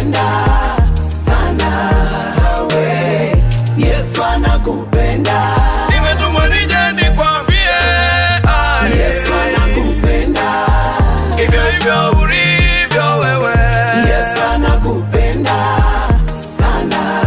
anakupenda sana we Yesu anakupenda Nimetumwa nije nikwambie ah, Yesu anakupenda hivyo hivyo ulivyo wewe Yesu anakupenda sana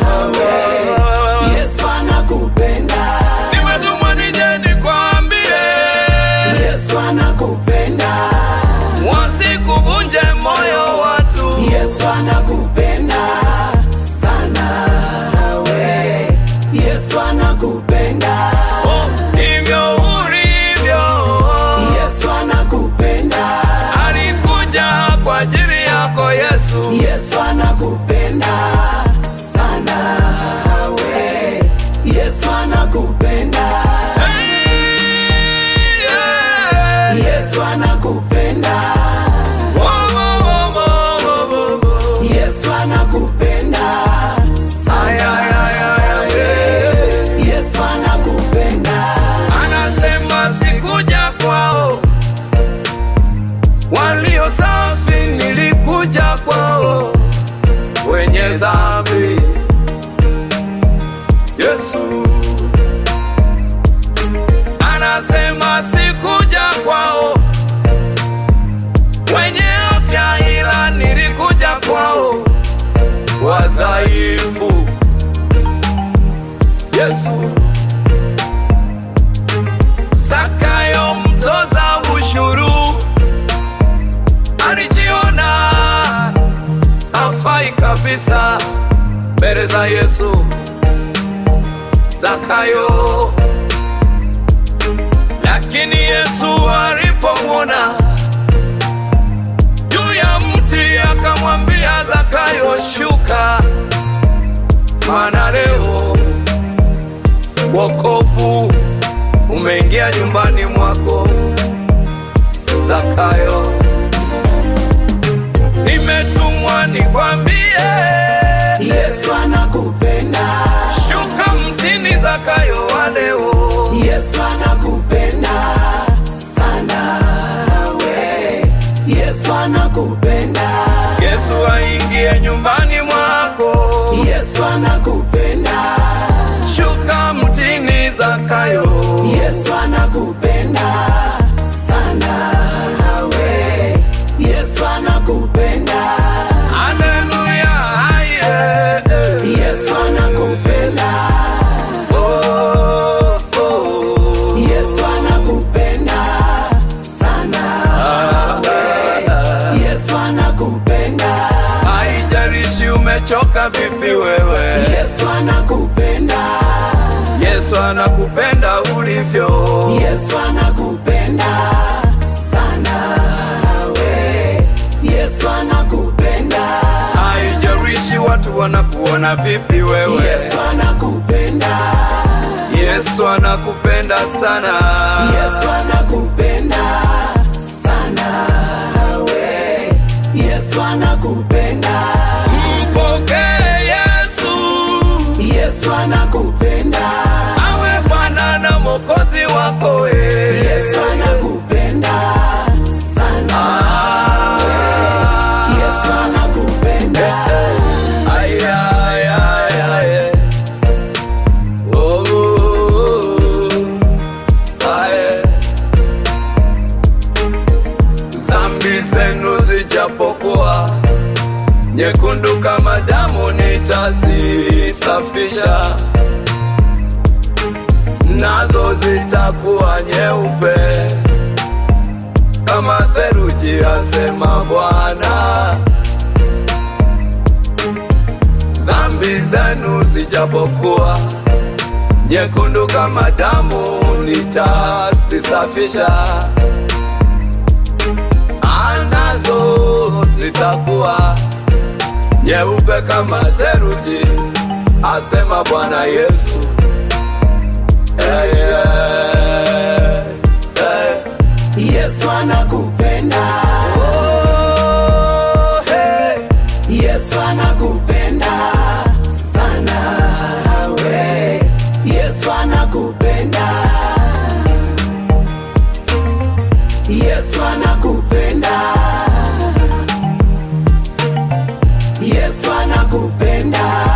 we Yesu anakupenda Nimetumwa nije nikwambie Yesu anakupenda wasikuvunje moyo watu Yesu anakupenda sana we Yesu anakupenda Oh, hivyo ulivyo Yesu anakupenda alikuja kwa ajili yako Yesu Yesu anakupenda sana we Yesu anakupenda Hey, yeah. Yesu anakupenda Wo, wo, wo, wo, wo, wo, wo. Yesu anakupenda Ay, sana ay, ay, ay, ay, yeah. Yesu anakupenda anasema sikuja kwao walio safi, nilikuja kwao wenye dhambi. Yesu anasema sikuja kwao wenye afya, ila nilikuja kwao wadhaifu. Yesu Zakayo mtoza ushuru alijiona afai kabisa mbele za Yesu. Zakayo, lakini Yesu alipomwona juu ya mti akamwambia Zakayo, shuka, maana leo wokovu umeingia nyumbani mwako Zakayo. Nimetumwa nikwambie, Yesu anakupenda shuka mtini Zakayo wa leo. Yesu anakupenda sana we Yesu anakupenda Yesu aingie nyumbani mwako, Yesu anakupenda shuka mtini Zakayo. Yesu anakupenda sana we Yesu anakupenda Haleluya, aye, eh. Yesu anakupenda Oh, oh. Yesu anakupenda sana we Yesu anakupenda Haijalishi umechoka vipi wewe, Yesu anakupenda Yesu anakupenda ulivyo. Yesu anakupenda sana we Yesu anakupenda Haijalishi watu wanakuona vipi wewe, Yesu anakupenda Yesu anakupenda sana. Yesu anakupenda sana we Yesu anakupenda Mpokee Yesu Yesu anakupenda awe Bwana na Mwokozi wako we. Yesu anakupenda sana Ah. Yesu anakupenda Ay, ay, ay, ay. Oh, oh, oh. Ay. Zambi zenu zijapokuwa nyekundu kama damu, nitazisafisha nazo zitakuwa nyeupe kama theluji, asema Bwana. Zambi zenu zijapokuwa nyekundu kama damu, nitazisafisha anazo zitakuwa nyeupe kama theluji, asema Bwana Yesu. Hey, hey, hey. Yesu anakupenda Oh, hey. Yesu anakupenda sana we Yesu anakupenda Yesu anakupenda anakupenda